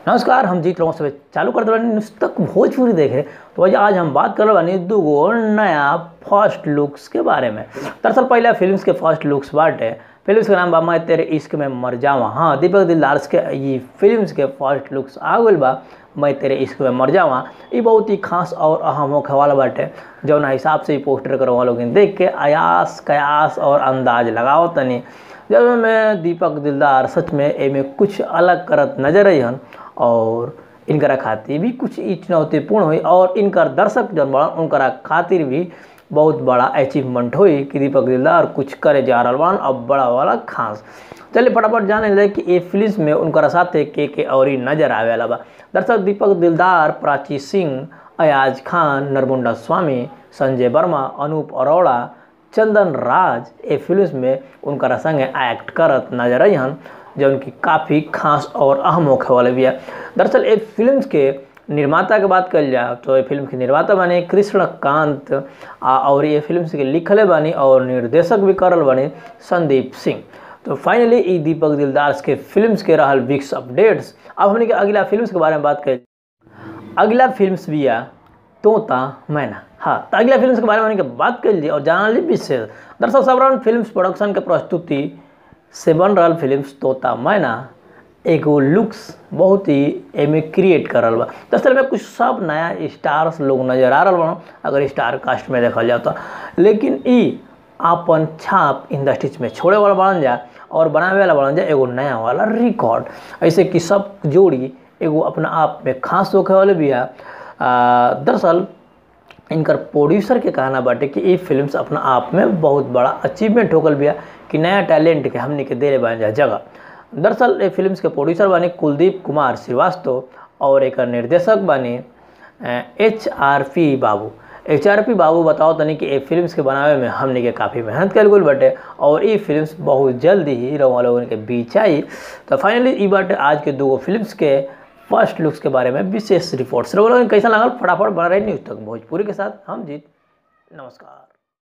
नमस्कार हम जीत रहा हूँ सब चालू कर दे न्यूज़ तक भोजपुरी देखे तो वजह आज हम बात कर रहे दूगो नया फर्स्ट लुक्स के बारे में दरअसल पहले फिल्म्स के फर्स्ट लुक्स बाटे फिल्म्स के नाम बा मैं तेरे इश्क में मर जावा हाँ दीपक दिलदार के ये फिल्म्स के फर्स्ट लुक्स आ गई बा मैं तेरे इश्क में मर जावा ये बहुत ही खास और अहम होखे वाला बाटे जौना हिसाब से ये पोस्टर करवा लोग देख के आयास कयास और अंदाज लगाओ तनी जब में दीपक दिलदार सच में एमे कुछ अलग करत नजर अहन और इनकरा खातिर भी कुछ ई चुनौतीपूर्ण हुई और इनकर दर्शक जन बड़ा उनकरा खातिर भी बहुत बड़ा अचीवमेंट हुई कि दीपक दिलदार कुछ करे जा रहा बन अब बड़ा वाला खास चलिए फटाफट जाने लगे कि ये फिल्म में उनकरा साथे के के और नजर आवे वाला बा दर्शक दीपक दिलदार प्राची सिंह अयाज खान नरमुंडा स्वामी संजय वर्मा अनूप अरोड़ा चंदन राज ए फिल्म में उनका संगे एक्ट करत नजर अहन जो उनकी काफ़ी खास और अहम होखे वाले भी है दरअसल ए फिल्म के निर्माता के बात कल जाए तो ये फिल्म के निर्माता बने कृष्णकांत और ये फिल्म के लिखले बानी और निर्देशक भी करल बने संदीप सिंह तो फाइनली ई दीपक दिलदार के फिल्म्स के रहल विक्स अपडेट्स अब हमने के अगला फिल्म्स के बारे में बात कर अगला फिल्म्स भी है तोता मैना हाँ तो अगला फिल्म के बारे में हमने बात कर ली और जाना ली विशेष दरअसल सबरन फिल्म प्रोडक्शन के प्रस्तुति से बन रहा फिल्म तोता मैना एगो लुक्स बहुत ही एमे क्रिएट करल बा दरअसल में कुछ सब नया स्टार्स लोग नजर आ रहा बा अगर स्टार कास्ट में देखल जाए तो लेकिन ई आपन छाप इंडस्ट्री में छोड़े वाला बनल जा और बनावे वाला बनल जा एगो नया वाला रिकॉर्ड ऐसे कि सब जोड़ी एगो अपना आप में खास होखे वाले भी है दरअसल इनकर प्रोड्यूसर के कहना बाटे कि ये फिल्म्स अपना आप में बहुत बड़ा अचीवमेंट होगल बिया कि नया टैलेंट के हमने के देले बन जा जगह दरअसल ये फिल्म्स के प्रोड्यूसर बानी कुलदीप कुमार श्रीवास्तव और एक निर्देशक बानी एच आर पी बाबू एच आर पी बाबू बताओ तनी कि ये फिल्म्स के बनावे में हमने के काफ़ी मेहनत कल गई बाटे और ये फिल्म्स बहुत जल्द ही रवा लोगन के बीच आई तो फाइनली ये बाटे आज के दो फिल्म्स के फर्स्ट लुक्स के बारे में विशेष रिपोर्ट्स रहो कैसा लगा फटाफट बना रहे न्यूज़ तक भोजपुरी के साथ हम जीत नमस्कार